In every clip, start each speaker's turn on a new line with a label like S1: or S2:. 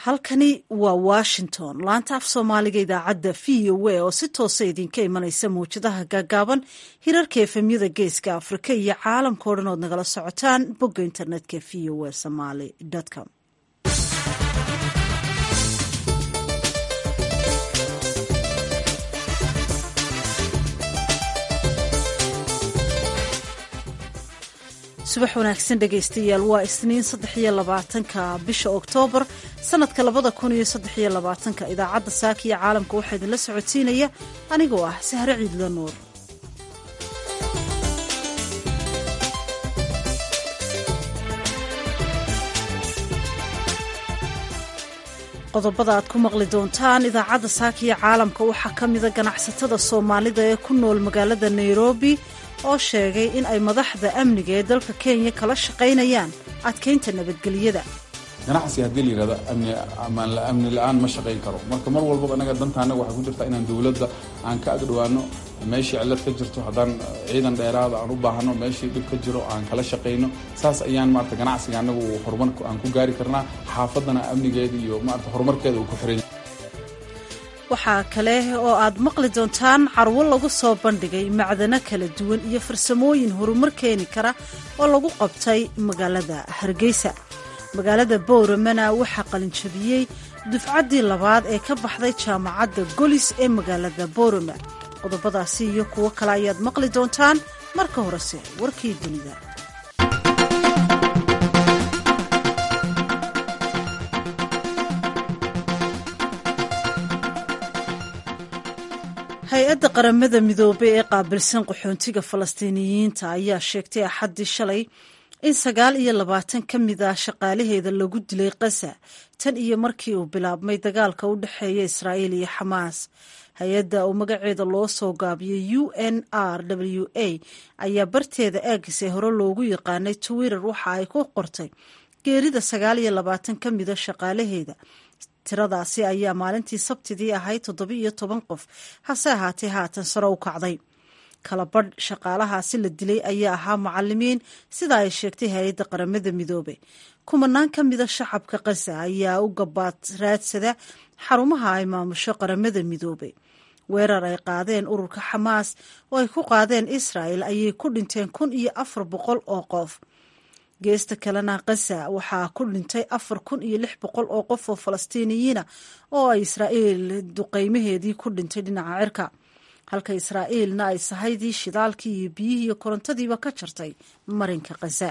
S1: halkani waa washington laanta af soomaaliga idaacadda v o a oo si toosa idinka imanaysa mawjadaha gaagaaban hirarka efemyada geeska afrika iyo caalamka o dhan ood nagala socotaan bogga internetka v o a somaly com subax wanaagsan dhegaystayaal waa isniin saddex iyo labaatanka bisha oktoobar sanadka labada kun iyo saddex iyo labaatanka idaacadda saaka iyo caalamka waxaa idinla socodsiinaya anigoo ah sahre ciidla nuur qodobada aad ku maqli doontaan idaacadda saaka iyo caalamka waxaa ka mida ganacsatada soomaalida ee ku nool magaalada nairobi oo sheegay in ay madaxda amniga ee dalka kenya kala shaqaynayaan adkaynta nabadgelyada
S2: ganacsi haddii la yidhahdo amni la-aan ma shaqayn karo marka mar walbaba anaga danta anaga waxay ku jirtaa inaan dowladda aan ka agdhowaano meeshii cillad ka jirto haddaan ciidan dheeraada aan u baahano meeshii dhib ka jiro aan kala shaqayno saas ayaan maarata ganacsiga anagu horumar aan ku gaari karnaa xaafaddana amnigeeda iyo maarata horumarkeeda uu ku xiran
S1: waxaa kale oo aad maqli doontaan carwo lagu soo bandhigay macdano kala duwan iyo farsamooyin horumar keeni kara oo lagu qabtay magaalada hargeysa magaalada bowramana waxaa qalinjabiyey dufcaddii labaad ee ka baxday jaamacadda golis ee magaalada bowrama qodobadaasi iyo kuwo kale ayaad maqli doontaan marka horese warkii dunida hay-adda qaramada midoobey ee qaabilsan qaxoontiga falastiiniyiinta ayaa sheegtay axaddii shalay in sagaal iyo labaatan ka mid ah shaqaalaheeda lagu dilay kasa tan iyo markii uu bilaabmay dagaalka u dhexeeya israa'iil iyo xamaas hay-adda oo magaceeda loo soo gaabiyey u n r w a ayaa barteeda aagis ee hore loogu yaqaanay twitter waxa ay ku qortay geerida sagaal iyo labaatan ka mida shaqaalaheeda tiradaasi ayaa maalintii sabtidii ahayd toddoba iyo toban qof hase ahaatee haatan sare u kacday kalabadh shaqaalahaasi la dilay ayaa ahaa macalimiin sida ay sheegtay hay-adda qaramada midoobe kumanaan ka mida shacabka kasa ayaa u gabaad raadsada xarumaha ay maamusho qaramada midoobe weerar ay qaadeen ururka xamaas oo ay ku qaadeen israa'el ayay ku dhinteen kun iyo afar boqol oo qof geesta kalena kasa waxaa ku dhintay afar kun iyo lix boqol oo qof oo falastiiniyiina oo ay israa'iil duqeymaheedii ku dhintay dhinaca cirka halka israa'iilna ay sahaydii shidaalkii iyo biyihii iyo korontadiiba ka jartay marinka khaza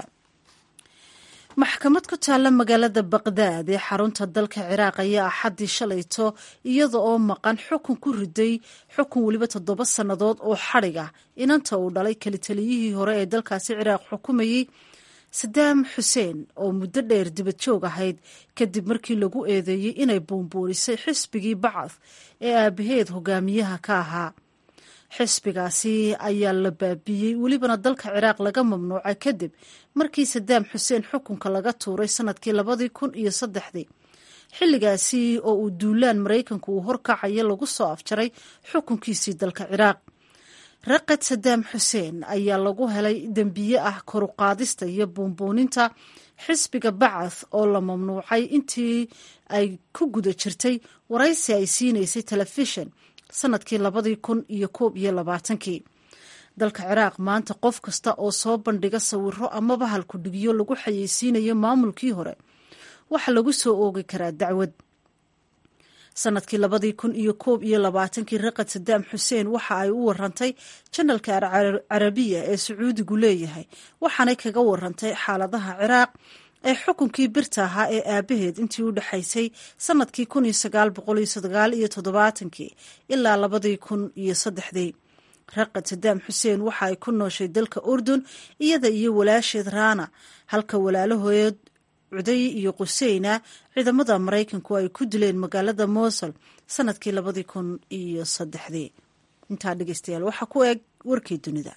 S1: maxkamad ku taalla magaalada baqdaad ee xarunta dalka ciraaq ayaa axaddii shalayto iyada oo maqan xukun ku riday xukun weliba toddoba sannadood oo xadhig ah inanta uu dhalay kalitaliyihii hore ee dalkaasi ciraaq xukumayey sadaam xuseen oo muddo dheer dibad joog ahayd kadib markii lagu eedeeyey inay buunbuunisay xisbigii bacad ee aabaheed hogaamiyaha ka ahaa xisbigaasi ayaa la baabiiyey welibana dalka ciraaq laga mamnuucay kadib markii sadaam xuseen xukunka laga tuuray sanadkii labadii kun iyo saddexdii xilligaasi oo uu duulaan maraykanku uu horkacayo lagu soo afjaray xukunkiisii dalka ciraaq raqad sadaam xuseen ayaa lagu helay dembiye ah koruqaadista iyo buunbuuninta xisbiga bacath oo la mamnuucay intii ay ku guda jirtay waraysi ay siinaysay telefishin sanadkii labadii kun iyo koob iyo labaatankii dalka ciraaq maanta qof kasta oo soo bandhiga sawiro amaba halkudhigyo lagu xayeysiinayo maamulkii hore waxaa lagu soo oogi karaa dacwad sanadkii labadii kun iyo koob iyo labaatankii raqad sadaam xuseen waxa ay u warantay janalka alcarabiya ee sacuudigu leeyahay waxaanay kaga warantay xaaladaha ciraaq ee xukunkii birta ahaa ee aabaheed intii u dhexaysay sanadkii kun iyo sagaal boqol iyo sagaal iyo toddobaatankii ilaa labadii kun iyo saddexdii raqad sadaam xuseen waxa ay ku nooshay dalka urdun iyada iyo walaasheed raana halka walaalahood cuday iyo quseyna ciidamada maraykanku ay ku dileen magaalada mosul sanadkii labadii kun iyo saddexdii intaa dhegeystayaal waxaa ku eg warkii dunida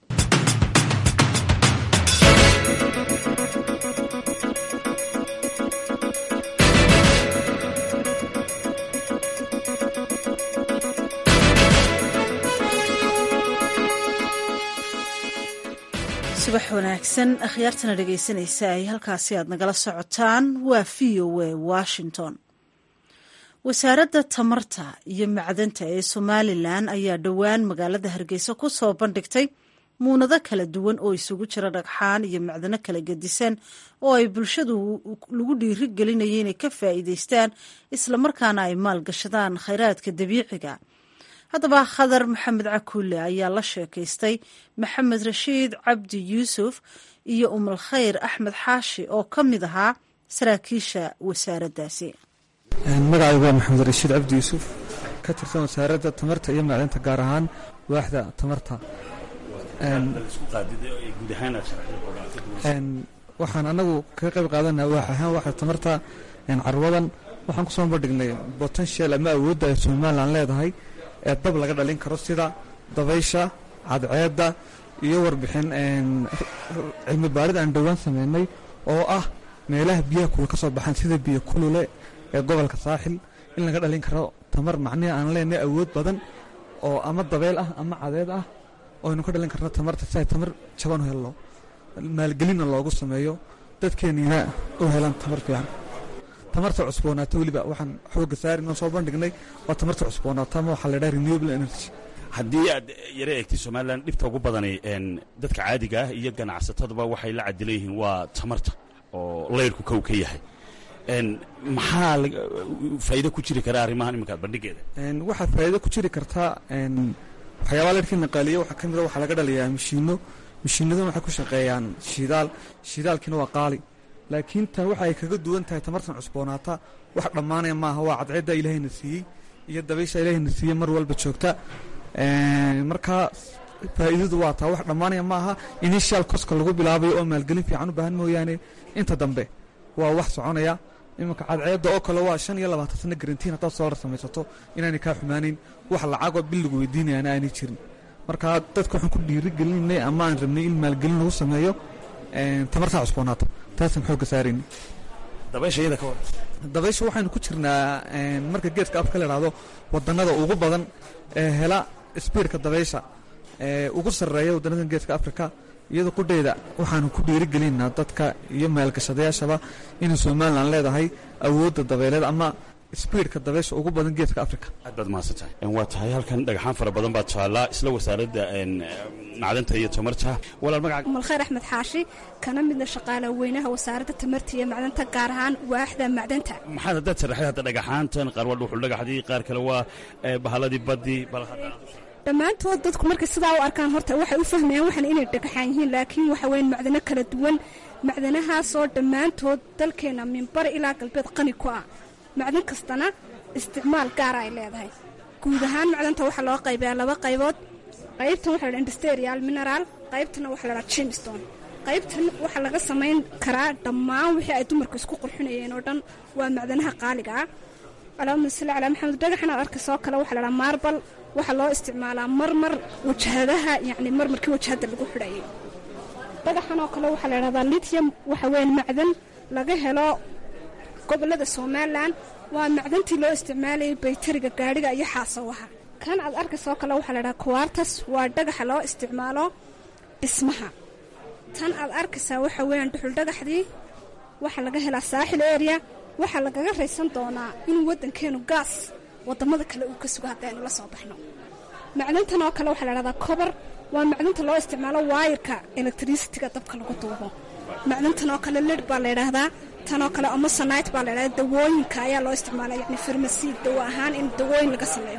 S1: subax wanaagsan akhyaartana dhegaysanaysa ay halkaasi aad nagala socotaan waa v o a washington wasaaradda tamarta iyo macdanta ee somalilan ayaa dhowaan magaalada hargeysa ku soo bandhigtay muunado kala duwan oo isugu jira dhagxaan iyo macdano kala gedisan oo ay bulshadu lagu dhiiri gelinaya inay ka faa'iideystaan islamarkaana ay maalgashadaan khayraadka dabiiciga haddaba khadar maxamed cakuule ayaa la sheekaystay maxamed rashiid cabdi yuusuf iyo umal khayr axmed xaashi oo ka mid ahaa saraakiisha wasaaraddaasi
S3: magacaygu waa maxamed rashiid cabdi yuusuf ka tirsan wasaaradda tamarta iyo macdanta gaar ahaan waaxda tamarta waxaan anagu kaga qayb qaadanaa waax ahaan waaxda tamarta carwadan waxaan kusoo bandhignay potential ama awoodda ay somalilan leedahay ee dab laga dhalin karo sida dabaysha cadceedda iyo warbixin cilmi baarid aan dhowaan sameynay oo ah meelaha biyaha kula ka soo baxaan sida biyo kulule ee gobolka saaxil in laga dhalin karo tamar macnihi aan leenahay awood badan oo ama dabeyl ah ama cadeed ah oo aynu ka dhalin karno tamarta si ay tamar jaban u helno maalgelinna loogu sameeyo dadkeeniina u helaan tamar fiican tamarta cusboonaata weliba waxaan xooga saari noo soo bandhignay waa tamarta cusboonaata ama waxaa la dhaha renewable energy
S4: haddii aad yaro eegtay somalilan dhibta ugu badanay dadka caadiga ah iyo ganacsataduba waxay la cadila yihiin waa tamarta oo layrku kow ka yahay maxaa faa'iido ku jiri kara arrimahan iminka bandhigeeda
S3: waxaa faa'iido ku jiri kartaa waxyaabaa layrkii naqaaliya waxaa ka mida waxaa laga dhalayaa mashiino mashiinaduna waxay ku shaqeeyaan shidaal shidaalkiina waa qaali laakiin tan waxa ay kaga duwan tahay tamartan cusboonaata wax dhammaanaya maaha waa cadceedda ilaahayna siiyey iyo dabaysha ilaahayna siiyey mar walba joogta markaa faa'iidadu waa taa wax dhammaanaya maaha initial koska lagu bilaabayo oo maalgelin fiican u baahan mooyaane inta dambe waa wax soconaya iminka cadceedda oo kale waa shan iyo labaatan sano garantiin haddaad soolar samaysato inaanay kaa xumaanayn wax lacagoo bil lagu weydiinayaana aanay jirin marka dadka waxaan ku dhiirigelinay ama aan rabnay in maalgelin lagu sameeyo tamartaa cusboonaata taasaan xooga saarayna
S4: dabaysha iyada ka hor
S3: dabaysha waxaynu ku jirnaa marka geedka afka la idhaahdo wadannada ugu badan ee hela sbiirka dabaysha ee ugu sarreeya waddanadan geedka afrika iyadoo qudheyda waxaanu ku dhiirigelinaa dadka iyo maalgashadayaashaba inay somalilan leedahay awoodda dabeeleed ama sbiirka dabaysha ugu badan geedka africa
S4: aad baad mahadsantahay waa tahay halkan dhagaxaan fara badan baa taallaa isla wasaaradda macdanta iyo tamarta walaal magaca
S5: umalkhayr axmed xaashi kana midna shaqaale weynaha wasaaradda tamarta iyo macdanta gaar ahaan waaxda macdanta
S4: maxaad haddaad sharaxay hadda dhagaxaantan qaar waa dhuxul dhagaxdii qaar kale waa bahaladii baddii bal
S5: dhammaantood dadku markay sidaa u arkaan horta waxay u fahmayaan waxan inay dhagaxaan yihiin laakiin waxa weyn macdano kala duwan macdanahaasoo dhammaantood dalkeenna minbari ilaa galbeed qani ku ah macdan kastana isticmaal gaara ay leedahay guud ahaan macdanta waxaa loo qaybayaa laba qaybood qaybtan waxa la industrial mineral qaybtana waxaa la dhaha jimston qaybtan waxaa laga samayn karaa dhammaan wixii ay dumarku isku qurxinayeen oo dhan waa macdanaha qaaliga ah allahuma salli calaa maxamed dhagaxan aad arkaysoo kale waxaa la dhaha maarbal waxaa loo isticmaalaa marmar wajahadaha yacni marmarkii wajahadda lagu xidhayay dhagaxan oo kale waxaa la dhahdaa lithium waxa weyn macdan laga helo gobolada somalilan waa macdantii loo isticmaalayay baytariga gaadhiga iyo xaasawaha kan aad arkaysoo kale waxaa la dhaha kuwaartas waa dhagaxa loo isticmaalo dhismaha tan aad arkaysaa waxa weeyaan dhuxul dhagaxdii waxaa laga helaa saaxil area waxaa lagaga raysan doonaa inuu waddankeenu gaas wadamada kale uu ka sugo haddaynu la soo baxno macdantan oo kale waxaa la dhahdaa kobar waa macdanta loo isticmaalo waayirka electricitiga dabka lagu duubo macdantan oo kale lid baa la ydhaahdaa tanoo kale amosanit baa la ydhahda dawooyinka ayaa loo isticmaala yani farmasi dawo ahaan in dawooyin laga sameeyo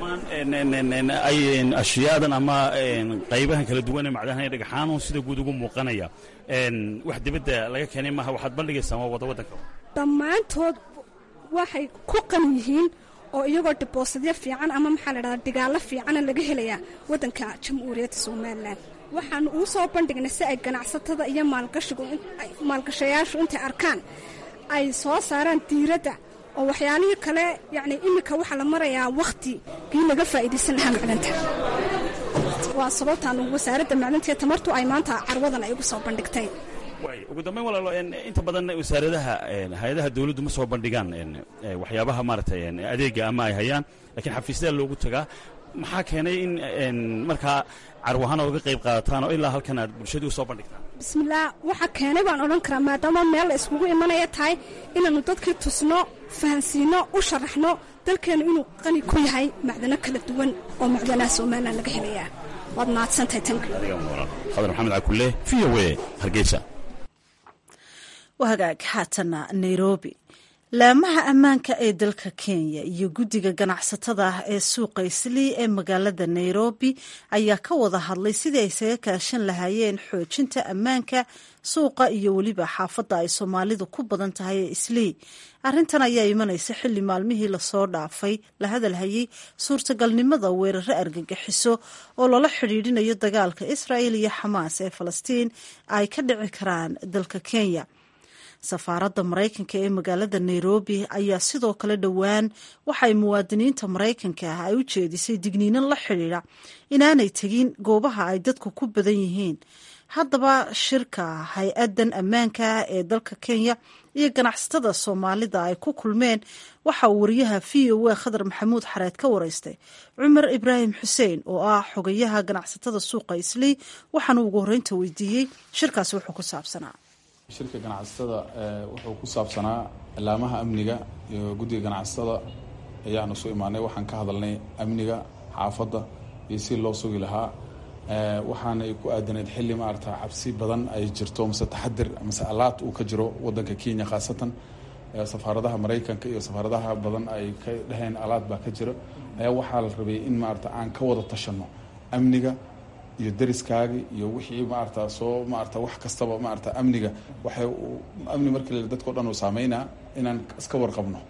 S4: dhammaan ashiyaadan ama qaybahan kala duwan ee macdanaha dhagaxaanun sida guud ugu muuqanaya wax dibadda laga keenay maaha waxaad bandhigaysaa waa wada waddanka
S5: dhammaantood waxay ku qan yihiin oo iyagoo diboosadyo fiican ama maxaa la dhahdaa dhigaallo fiicana laga helayaa waddanka jamhuuriyadda somalilan waxaanu uu soo bandhignay si ay ganacsatada iyo maalgashayaashu intay arkaan ay soo saaraan diiradda oo waxyaalihii kale yacni iminka waxaa la marayaa wakhtigii laga faa'iidaysan lahaa macdanta waa sababtaan wasaaradda macdanta iyo tamartu ay maanta carwadan ay ugu soo bandhigtay
S4: ugu dambeyn walaalo inta badan wasaaradaha hay-adaha dawladdu ma soo bandhigaan waxyaabaha maaragtay adeega ama ay hayaan lakiin xafiisyada loogu tagaa maxaa keenay in markaa carwahaan oga qayb qaadataan oo ilaa halkan aad bulshadii u soo bandhigtaan
S5: bismillaah waxaa keenay baan odhan karaa maadaama meel la iskugu imanaya tahay inaannu dadkii tusno fahansiino u sharaxno dalkeenu inuu qani ku yahay macdano kala duwan oo macdanaha somalilan laga helayaa waad mahadsantahay tank
S4: khadar maxamed cakulle v o a hargeysa
S1: wahagaag haatana nairobi laamaha ammaanka ee dalka kenya iyo guddiga ganacsatada ah ee suuqa islii ee magaalada nairobi ayaa ka wada hadlay sidii ay isaga kaashan lahaayeen xoojinta ammaanka suuqa iyo weliba xaafadda ay soomaalidu ku badan tahay ee islii arrintan ayaa imanaysa xilli maalmihii lasoo dhaafay la hadalhayay suurtagalnimada weeraro argagixiso oo lala xidhiidhinayo dagaalka israa'il iyo xamaas ee falastiin ay ka dhici karaan dalka kenya safaaradda maraykanka ee magaalada nairobi ayaa sidoo kale dhowaan waxay muwaadiniinta maraykanka ah ay u jeedisay digniino la xidhiidha inaanay tegin goobaha ay dadku ku badan yihiin haddaba shirka hay-addan ammaanka ah ee dalka kenya iyo ganacsatada soomaalida ay ku kulmeen waxa uu wariyaha v o a khadar maxamuud xareed ka wareystay cumar ibraahim xuseen oo ah xogayaha ganacsatada suuqa islii waxaana ugu horreynta weydiiyey shirkaasi wuxuu ku saabsanaa
S2: shirka ganacsatada wuxuu ku saabsanaa ilaamaha amniga iyo guddiga ganacsatada ayaanu isu imaanay waxaan ka hadalnay amniga xaafadda iyo si loo sugi lahaa waxaana ay ku aadaneed xilli maarata cabsi badan ay jirto mase taxadir mase alaad uu ka jiro wadanka kenya khaasatan safaaradaha maraykanka iyo safaaradaha badan ay ka dhaheen alaad baa ka jira ayaa waxaa la rabay in maarata aan ka wada tashano amniga iyo dariskaagi iyo wixii maarata soo maarata wax kastaba maarata amniga waxay amni markii la dadkao dhan uu saameynaa inaan iska warqabno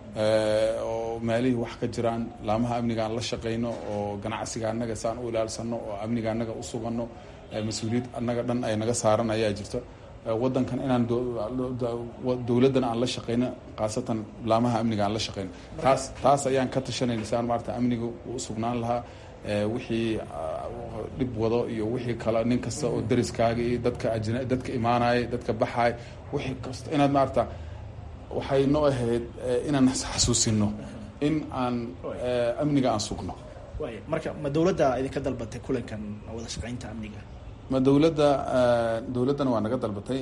S2: oo meelihii wax ka jiraan laamaha amniga aan la shaqayno oo ganacsiga annaga saan u ilaalsano oo amniga annaga u sugano mas-uuliyad annaga dhan ay naga saaran ayaa jirta wadankan inaan dowladdan aan la shaqayno khaasatan laamaha amniga aan la shaqayno taas taas ayaan ka tashanayna saan maarata amniga u sugnaan lahaa wixii dhib wado iyo wixii kale nin kasta oo dariskaaga iyo dadka ajna dadka imaanaya dadka baxaay wixii kasta inaad maarata waxay noo ahayd inaan xasuusino in aan amniga aan sugno
S6: marka ma dowladda idinka dalbatay kulankan wada shaqaynta amniga
S2: ma dowladda dowladdana waa naga dalbatay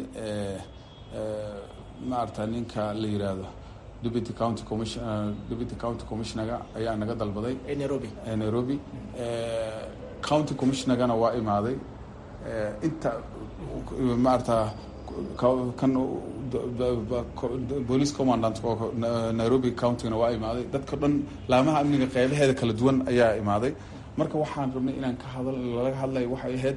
S2: maarata ninka la yiraahdo deputy county commission deputy county commissionerga ayaa naga dalbaday
S6: ee nairobi
S2: nairobi county commissionergana waa imaaday inta maarata kan police commandant oo nairobi countygana waa imaaday dadka dhan laamaha amniga qeybaheeda kala duwan ayaa imaaday marka waxaan rabnay inaan ka hadal laga hadlay waxay ahayd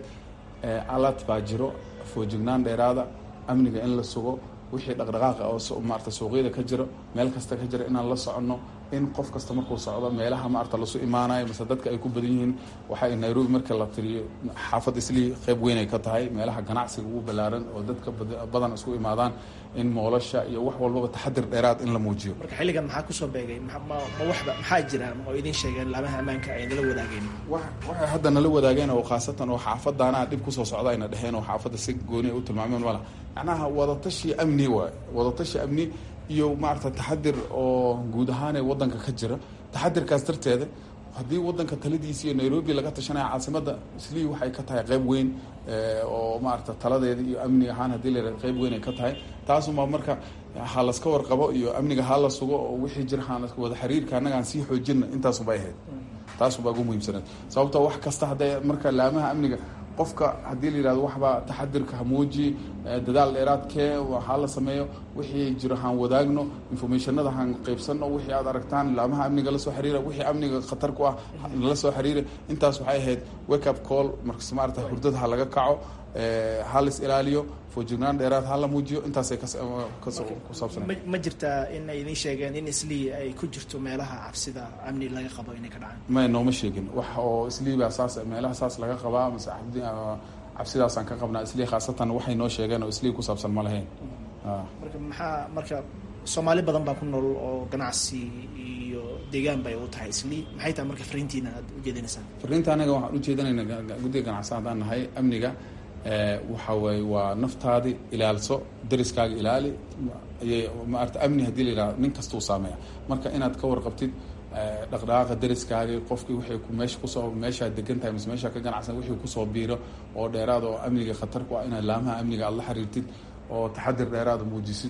S2: alad baa jiro foojignaan dheeraada amniga in la sugo wixii dhaqdhaqaaqa oo maarata suuqyada ka jiro meel kasta ka jira inaan la soconno in qof kasta markuu socdo meelaha maarata lasu imaanayo mase dadka ay ku badan yihiin waxay nairobi marka la tiriyo xaafad islii qeyb weyn ay ka tahay meelaha ganacsiga ugu ballaaran oo dadka badan isku imaadaan in moolasha iyo wax walbaba taxadir dheeraad in la muujiyo
S6: marka xilligan maxaa kusoo beegay ma waxba maxaa jira oo idin sheegeen laamaha ammaanka ay nala wadaageen
S2: waxay hadda nala wadaageen oo khaasatan oo xaafadaana dhib kusoo socda ayna dheheen oo xaafadda si gooni ay u tilmaameen mala macnaha wadatashi amni waay wadatashi amni iyo maarata taxadir oo guud ahaan ee wadanka ka jira taxadirkaas darteeda haddii wadanka taladiisa iyo nairobi laga tashanaya caasimada islii waxay ka tahay qeyb weyn oo maarata taladeeda iyo amni ahaan hadii la yihahdo qeyb weyn ay ka tahay taasumaa marka ha laska warqabo iyo amniga ha la sugo oo wixii jira haan wada xiriirka annaga aan sii xoojina intaasubay ahayd taasubaa ugu muhiimsaneed sababtoo wax kasta hadday marka laamaha amniga qofka haddii la yihahdo waxbaa taxadirka hamuuji dadaal dheeraadkee ha la sameeyo wixii jiro haan wadaagno informationada haan qeybsano wixii aad aragtaan laamaha amniga la soo xiriira wixii amniga khatar ku ah nala soo xiriira intaas waxay ahayd wake up call markas maarata hurdada ha laga kaco ha las ilaaliyo foojignaan dheeraad ha la muujiyo intaasay ku saabsana
S6: ma jirtaa in ay idin sheegeen in islii ay ku jirto meelaha cabsida amni laga qabo inay ka dhacaan
S2: may nooma sheegin wax oo isliibaa saas meelaha saas laga qabaa mase cabsidaasaan ka qabnaa islii khaasatan waxay noo sheegeen oo islii ku saabsan ma lahayn
S6: marka maxaa marka soomaali badan baa ku nool oo ganacsi iyo deegaan bay u tahay islii maxay tahay marka fariintiina aad ujeedinaysaan
S2: fariinta anaga waxaan ujeedinayna guddiga ganacsi haddaan nahay amniga waxa waye waa naftaadi ilaalso dariskaaga ilaali ayay maarata amni haddii la yihahdo nin kastuu saameeya marka inaad ka warqabtid dhaqdhaqaaqa dariskaagi qofkii wixii meesha kusoo meeshaa degan tahay mise meeshaa ka ganacsan wixii kusoo biiro oo dheeraad oo amniga khatar ku ah inaad laamaha amniga aad la xiriirtid oo taxadir dheeraada muujisid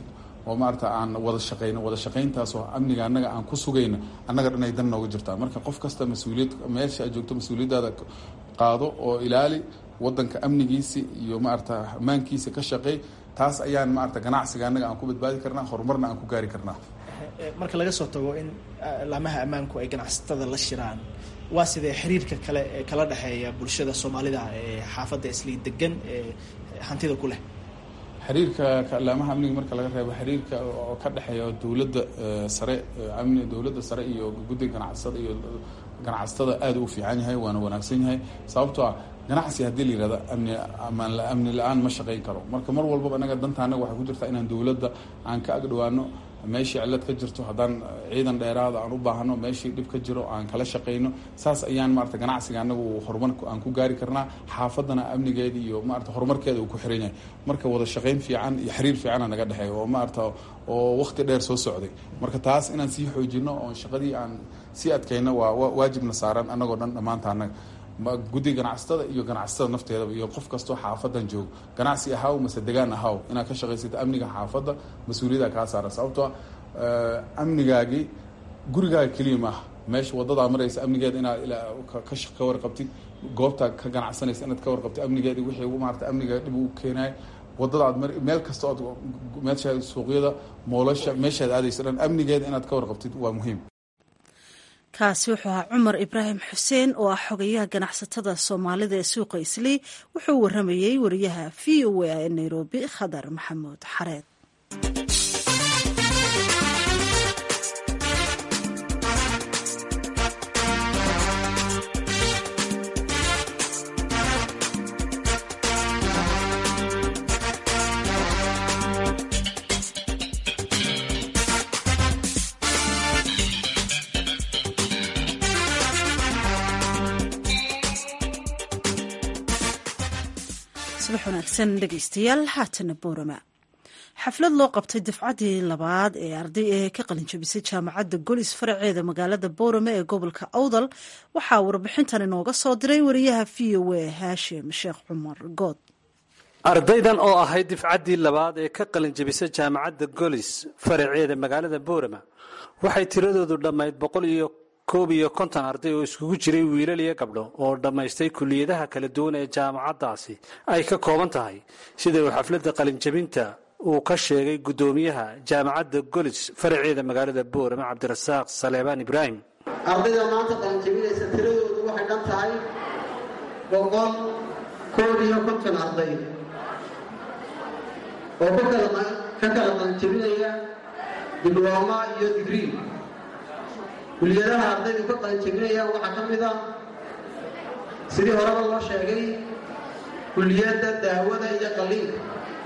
S2: oo maarata aan wada shaqayno wada shaqayntaasoo amniga annaga aan ku sugayno annaga dhan ay dan nooga jirtaa marka qof kasta mas-uuliyad meesha aad joogto mas-uuliyaddaada qaado oo ilaali wadanka amnigiisi iyo maarata ammaankiisa ka shaqeey taas ayaan maarata ganacsiga annaga aan ku badbaadi karnaa horumarna aan ku gaari karnaa
S6: marka laga soo tago in laamaha ammaanku ay ganacsatada la shiraan waa sidee xiriirka kale ee kala dhexeeya bulshada soomaalida ee xaafadda islii degan ee hantida ku leh
S2: xiriirka laamaha amniga marka laga reebo xiriirka oo ka dhexeeya dowladda sare amni dowladda sare iyo guddiga ganacsada iyo ganacsatada aada u fiican yahay waana wanaagsan yahay sababtoo ah ganacsi haddii la yihahda amni amaan amni la-aan ma shaqayn karo marka mar walbaba anaga danta anaga waxay ku jirtaa inaan dowladda aan ka agdhawaano meeshii cillad ka jirto haddaan ciidan dheeraada aan u baahano meeshii dhib ka jiro aan kala shaqayno saas ayaan maarata ganacsiga anagu horumar aan ku gaari karnaa xaafadana amnigeeda iyo maarata horumarkeeda uu ku xiran yahay marka wada shaqayn fiican iyo xiriir fiicana naga dhexeeya oo maarata oo waqti dheer soo socday marka taas inaan sii xoojino oo shaqadii aan sii adkayno waa waajibna saaran anagoo dhan dhammaanta anaga guddiga ganacsatada iyo ganacsatada nafteedaba iyo qof kastoo xaafadan joogo ganacsi ahaw mase degaan ahaw inaad ka shaqaysata amniga xaafadda mas-uuliyadda kaa saaran sababtoo amnigaagii gurigaaga keliya maaha meesha wadadaa maraysa amnigeeda inaad ka warqabtid goobtaa ka ganacsanaysa inaad ka warqabtid amnigeeda wixii maarata amniga dhib u keenayo wadadaad meel kasta ood meesha suuqyada moolasha meeshaad aadaysa dhan amnigeeda inaad ka warqabtid waa muhiim
S1: kaasi wuxuu ahaa cumar ibraahim xuseen oo ah xogayaha ganacsatada soomaalida ee suuqa islii wuxuu waramayey wariyaha v o a ee nairobi khadar maxamuud xareed subax wanaagsan dhegeystayaal haatana boorama xaflad loo qabtay dafcaddii labaad ee arday ee ka qalinjabisay jaamacadda golis faraceeda magaalada boorame ee gobolka awdal waxaa warbixintan inooga soo diray wariyaha v o a haashim sheekh cumar good
S7: ardaydan oo ahayd difcaddii labaad ee ka qalinjabisay jaamacadda golis faraceeda magaalada boorama waxay tiradoodu dhammayd boqol iyo koob iyo konton arday oo iskugu jiray wiilal iyo gabdho oo dhammaystay kuliyadaha kala duwan ee jaamacaddaasi ay ka kooban tahay sida uu xafladda qalinjabinta uu ka sheegay guddoomiyaha jaamacadda golis faraceeda magaalada boorame cabdirasaaq saleebaan ibraahim
S8: ardayda maanta qalinjabinaysa tiradoodu waxay dhan tahay boqol koob iyo konton arday oo ka kala qalinjabinaya diblooma iyo digrii kuliyadaha ardaydu ka qalinjabinayaan waxaa ka mid ah sidii horeba loo sheegay kuliyadda daawada iyo qalliinka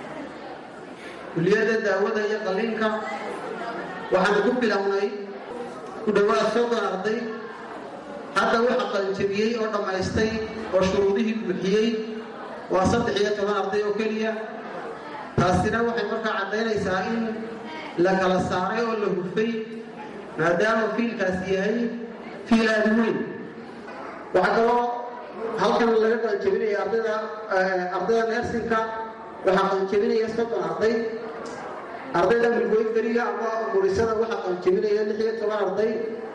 S8: kuliyadda daawada iyo qalliinka waxaanu ku bilownay ku dhowaad soddon arday hadda waxa qalinjabiyey oo dhammaystay oo shuruudihii buuxiyey waa saddex iyo toban arday oo keliya taasina waxay markaa caddaynaysaa in la kala saaray oo la hufay maadaama fiilkaasi yahay fiil aada weyn waxaa kaloo halkan laga qalinjabinaya ardayda ardayda nersinka waxaa qalinjabinaya soddon arday ardayda midweyferiga ama murisada waxaa qalinjabinaya lix iyo toban arday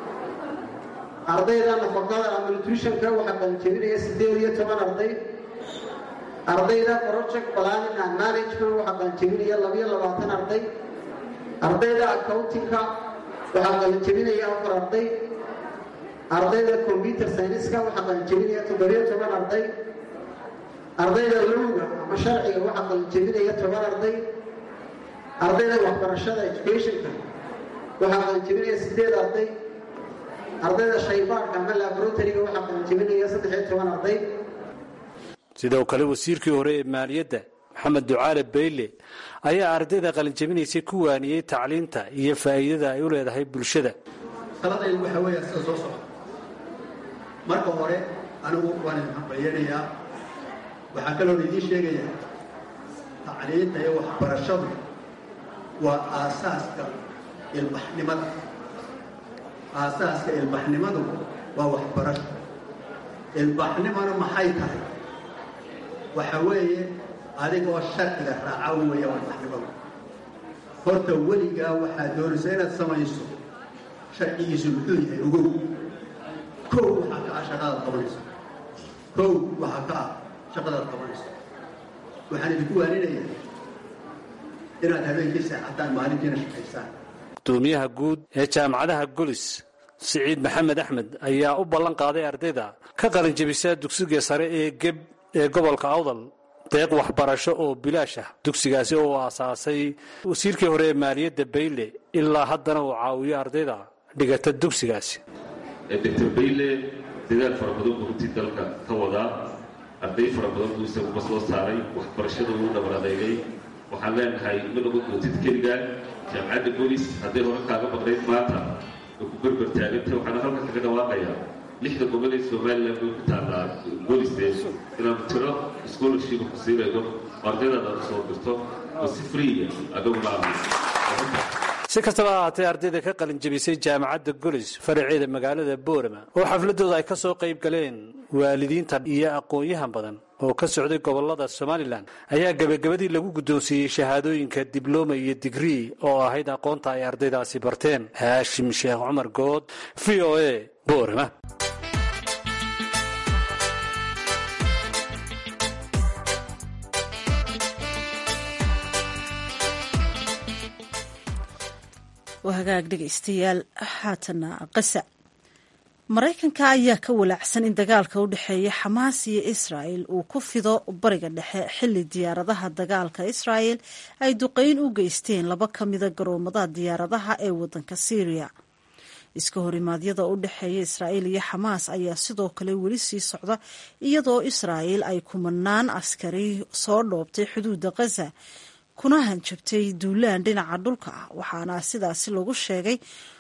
S8: ardayda nafaqada ama nutritionka waxaa qalinjabinaya siddeed iyo toban arday ardayda project planning and management waxaa qalinjabinaya labiyo labaatan arday ardayda accountingka waxaa qalinjabinaya afar arday ardayda combyuter syniska waxaa qalinjabinaya toddobiyo toban arday ardayda lowga ama sharciga waxaa qalinjabinaya toban arday ardayda waxbarashada educationka waxaa qalinjabinaya sideed arday ardayda shaybaarka ama laboratoryga waxaa qalinjabinaya saddexiyo toban arday
S7: sidoo kale wasiirkii hore ee maaliyadda maxamed ducaale bayle ayaa ardayda qalinjabinaysay ku waaniyey tacliinta iyo faa'iidada ay u leedahay bulshada
S9: taladaydu waxaa weeya sida soo socda marka hore anigu waan idin hambalyanayaa waxaan kaloo idiin sheegayaa tacliinta iyo waxbarashadu waa aasaaska ilbaxnimada aasaaska ilbaxnimadu waa waxbarasho ilbaxnimona maxay tahay waxa weeye adigoo sharciga raaca weeya ilbaxnimadu horta weligaa waxaad doonaysaa inaad samayso sharcigiisu muxuu yahay ogow kow waxaa ka ah shaqadaad qabanayso kow waxaa ka ah shaqadaad qabanayso waxaan idinku waaninayaa inaad habeenkii seexataan maalintiina shaqaysaan
S7: gudoomiyaha guud ee jaamacadaha golis siciid maxamed axmed ayaa u ballan qaaday ardayda ka qalinjabisa dugsiga sare ee geb ee gobolka awdal deeq waxbarasho oo bilaash ah dugsigaasi oo uu aasaasay wasiirkii hore ee maaliyadda bayle ilaa haddana uu caawiyo ardayda dhigata dugsigaasi
S10: doctor bayle dadaal fara badan buu runtii dalka ka wadaa arday fara badan buu isaguba soo saaray waxbarashada uu dhabar adeegay waxaan leenahay ma noqon doontid keligaa jaamacadda bolis hadday hore kaaga maqnayd maanta way ku berber taagantay waxaana halkan kaga dhawaaqayaa lixda gobol ee somalilan bay ku taallaa boliste inaanu tiro scholarship ku siinayno oo ardaydaada aad usoo dirto oo si freeya adaguna aanu
S7: si kastaba ahaatee ardayda ka qalin jebisay jaamacadda golis faraceeda magaalada boorama oo xafladooda ay ka soo qayb galeen waalidiinta iyo aqoon-yahan badan oo ka socday gobolada somalilan ayaa gebagabadii lagu guddoonsiiyey shahaadooyinka diblooma iyo digrii oo ahayd aqoonta ay ardaydaasi barteen haashim sheekh cumar good v o a boorama
S1: waa hagaag dhegaystayaal haatana qasa maraykanka ayaa ka walaacsan in dagaalka u dhexeeya xamaas iyo israa'el uu ku fido bariga dhexe xilli diyaaradaha dagaalka israa'el ay duqeyn u geysteen laba ka mida garoomadaha diyaaradaha ee waddanka syriya iska horimaadyada u dhexeeya israa'el iyo xamaas ayaa sidoo kale weli sii socda iyadoo israa'el ay kumanaan askari soo dhoobtay xuduudda khaza kuna hanjabtay duulaan dhinaca dhulka ah waxaana sidaasi lagu sheegay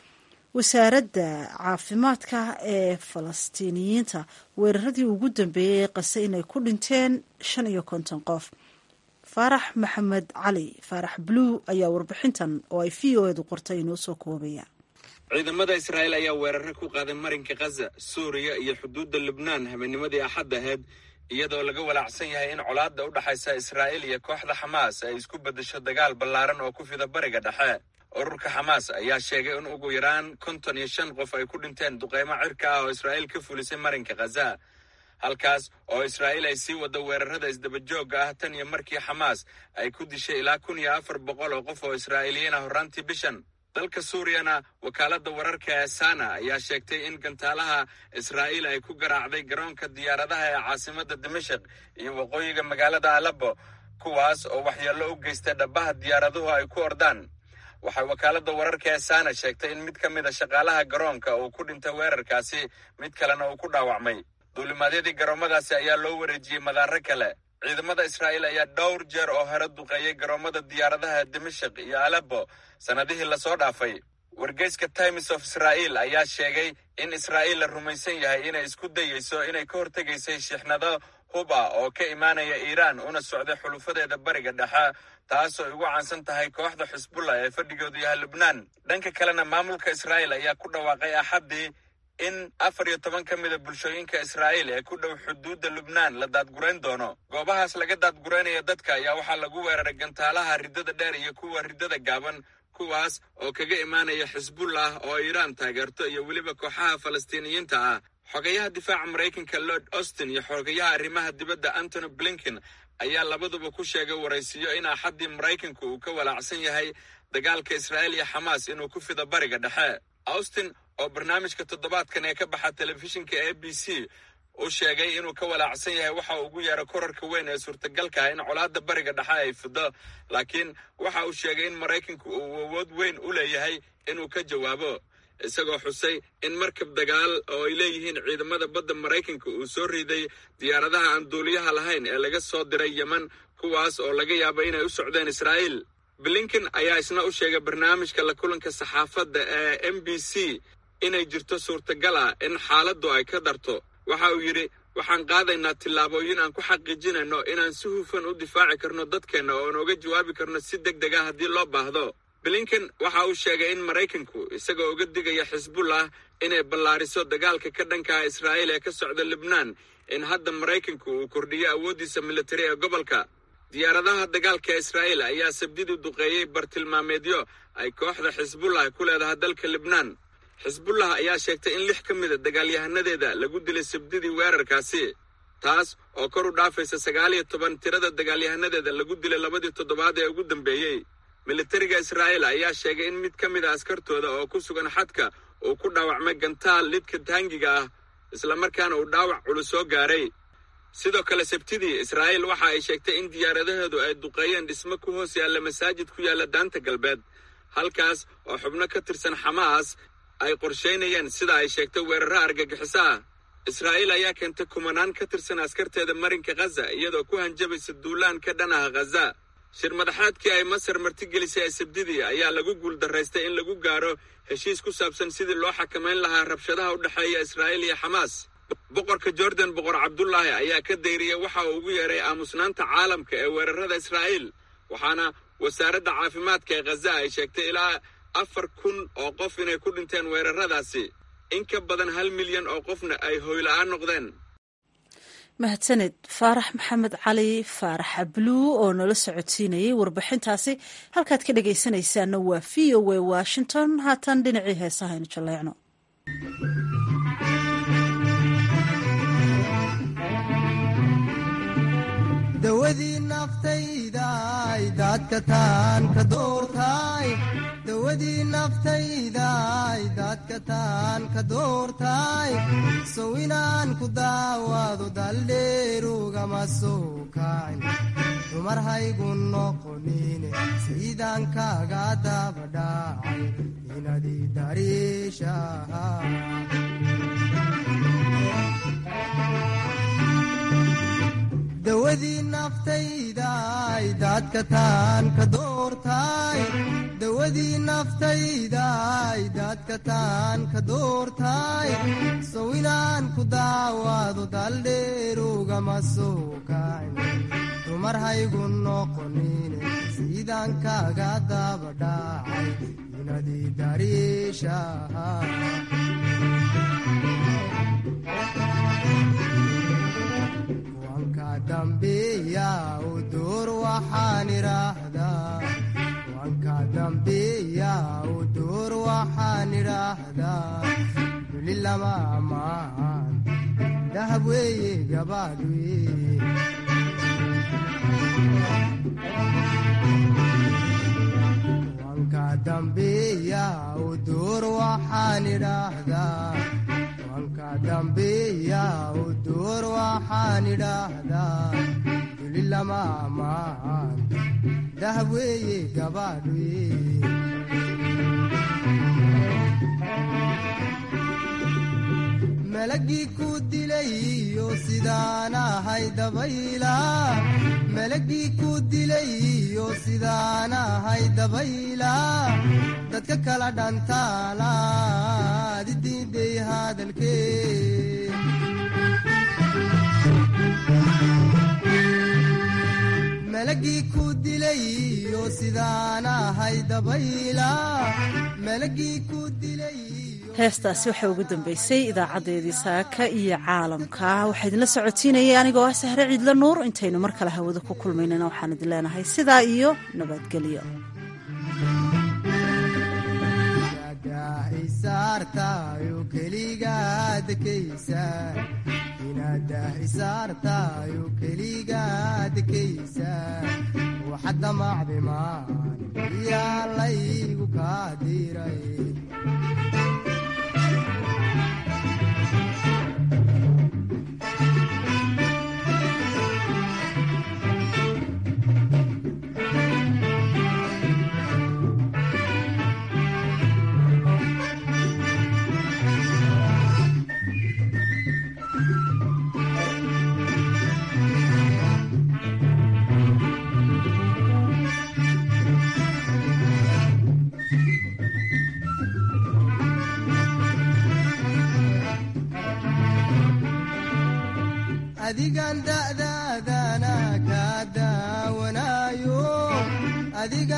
S1: wasaaradda caafimaadka ee falastiiniyiinta weeraradii ugu dambeeyey ee qase inay ku dhinteen shan iyo konton qof faarax maxamed cali faarax bluu ayaa warbixintan oo ay v o edu qortay inoo soo koobaya
S11: ciidamada israa'iil ayaa weeraro ku qaaday marinka khaza suuriya iyo xuduudda lubnaan habeennimadii axad aheyd iyadoo laga walaacsan yahay in colaadda u dhexaysa israa'iil iyo kooxda xamaas ay isku beddesho dagaal ballaaran oo ku fida bariga dhexe ururka xamaas ayaa sheegay in ugu yaraan konton iyo shan qof ay ku dhinteen duqeymo cirka ah oo israa'iil ka fulisay marinka khaza halkaas oo israa'iil ay sii waddo weerarada isdabajoogga ah tan iyo markii xamaas ay ku dishay ilaa kun iyo afar boqol oo qof oo israa'iiliyiin ah horraantii bishan dalka suuriyana wakaaladda wararka ee sana ayaa sheegtay in gantaalaha israa'iil ay ku garaacday garoonka diyaaradaha ee caasimadda dimashik iyo waqooyiga magaalada alabo kuwaas oo waxyeello u geystay dhabbaha diyaaraduhu ay ku ordaan waxay wakaaladda wararka ee sana sheegtay in mid ka mid a shaqaalaha garoonka uu ku dhintay weerarkaasi mid kalena uu ku dhaawacmay duulimaadyadii garoomadaasi ayaa loo wareejiyey madaaro kale ciidamada israa'iil ayaa dhowr jeer oo hore duqeeyey garoomada diyaaradaha dimashik iyo alebo sannadihii lasoo dhaafay wargeyska times of israa'iil ayaa sheegay in israa'iil la rumaysan yahay inay isku dayeyso inay ka hortegaysay shixnado hub ah oo ka imaanaya iiraan una socday xulufadeeda bariga dhexe taasoo ugu caansan tahay kooxda xisbullah ee fadhigoodu yahay lubnaan dhanka kalena maamulka israa'iil ayaa ku dhawaaqay axaddii in afar iyo toban ka mida bulshooyinka israa'iil ee ku dhow xuduudda lubnaan la daadgurayn doono goobahaas laga daadguraynaya dadka ayaa waxaa lagu weeraray gantaalaha riddada dheer iyo kuwa riddada gaaban kuwaas oo kaga imaanaya xisbullah oo iiraan taageerto iyo weliba kooxaha falastiiniyiinta ah xogayaha difaaca maraykanka lord austin iyo xogayaha arrimaha dibadda antony blinken ayaa labaduba ku sheegay waraysiyo in axaddii maraykanku uu ka walaacsan yahay dagaalka israa'iil iyo xamaas inuu ku fido bariga dhexe austin oo barnaamijka toddobaadkan ee ka baxa telefishinka a b c u sheegay inuu ka walaacsan yahay waxa uu ugu yeero korarka weyn ee suurtagalka ah in colaadda bariga dhexe ay fido laakiin waxa uu sheegay in maraykanku uu awood weyn u leeyahay inuu ka jawaabo isagoo xusay in markab dagaal oo ay leeyihiin ciidamada badda maraykanka uu soo riiday diyaaradaha aan duuliyaha lahayn ee laga soo diray yeman kuwaas oo laga yaabo inay u socdeen israa'iil blinken ayaa isna u sheegay barnaamijka la kulanka saxaafadda ee m b c inay jirto suurtagal ah in xaaladdu ay ka darto waxa uu yidhi waxaan qaadaynaa tillaabooyin aan ku xaqiijinayno inaan si hufan u difaaci karno dadkeenna oo aan uga jawaabi karno si deg deg ah haddii loo baahdo blinken waxa uu sheegay in maraykanku isagoo uga digaya xisbullah inay ballaariso dagaalka ka dhankaha israa'iil ee ka socda lubnaan in hadda maraykanku uu kordhiyo awooddiisa militari ee gobolka diyaaradaha dagaalka israa'iil ayaa sabdidii duqeeyey bartilmaameedyo ay kooxda xisbullah ku leedahay dalka libnaan xisbullah ayaa sheegtay in lix ka mida dagaalyahanadeeda lagu dilay sabdidii weerarkaasi taas oo kor u dhaafaysa sagaal iyo toban tirada dagaalyahanadeeda lagu dilay labadii toddobaad ee ugu dambeeyey militariga israa'iil ayaa sheegay in mid ka mid a askartooda oo ku sugan xadka uu ku dhaawacmay gantaal lidka taangiga ah islamarkaana uu dhaawac culus soo gaaray sidoo kale sabtidii israa'iil waxa ay sheegtay in diyaaradaheedu ay duqeeyeen dhismo ku hoos yaalla masaajid ku yaalla daanta galbeed halkaas oo xubno ka tirsan xamaas ay qorshaynayeen sida ay sheegtay weerarro argagixiso ah israa'iil ayaa keentay kumanaan ka tirsan askarteeda marinka khaza iyadoo ku hanjabaysa duulaan ka dhan ah khaza shir madaxaadkii ay masar martigelisay ee sabdidii ayaa lagu guuldaraystay in lagu gaaro heshiis ku saabsan sidii loo xakamayn lahaa rabshadaha u dhexeeya israa'iil iyo xamaas boqorka jordan boqor cabdulaahi ayaa ka dayriyey waxa uu ugu yeeray aamusnaanta caalamka ee weerarada israa'iil waxaana wasaaradda caafimaadka ee khaza ay sheegtay ilaa afar kun oo qof inay ku dhinteen weeraradaasi in ka badan hal milyan oo qofna ay hoyla-aan noqdeen
S1: mahadsaned faarax maxamed cali faarax abluu oo nala socodsiinayay warbixintaasi halkaad ka dhagaysanaysaana waa v o a washington haatan dhinacii heesahaynu jaleecno
S12: dawadii naftaydaay daadka taan ka doortaay dawadii naftaydaay daadka taan ka doortaay sow inaan ku daawaado daldheerugama soo kaacin dumar haygu noqonine siidaan kaaga dabadhaacay inadii dariishaha dawadii naftaydaay daadka taan ka doortaay dawadii naftaydaay daadka taan ka doortaay sow inaan ku daawaado daldheerugama soo kaacin dumar haygu noqonine siidaan kaaga dabadhaacay inadii dariishaha dambiya u duur waxaan idhaahdaa wanka dambiya u duur waxaan idhaahdaa duli lama amaahan dahab weeye gabaadhwe wanka dambiya u duur waxaan idhaahdaa wanka dambiya u duur waxaan idhaahdaa duli lama amaahan dahab weeye gabaadhwe malagii ku dilayo sidaan ahay dabayla malagii ku dilayo sidaan ahay dabayla dadka kala dhantaalaad idiiday hadalkee malagii ku dilayo sidaan ahay dabayla malagii ku dilay
S1: heestaasi waxaa ugu dambeysay idaacadeedii saaka iyo caalamka waxaa idinla socotiinayay anigoo ah sahre ciidla nuur intaynu mar kale hawada ku kulmaynana waxaan idin leenahay sidaa iyo nabadgelyo
S12: isaartayo keligaadkaysa inadah isaartayo keligaadkaysa waxad damacdi maan yaa laygu kaa diray adigan da'daadana kaa daawanaayo adiga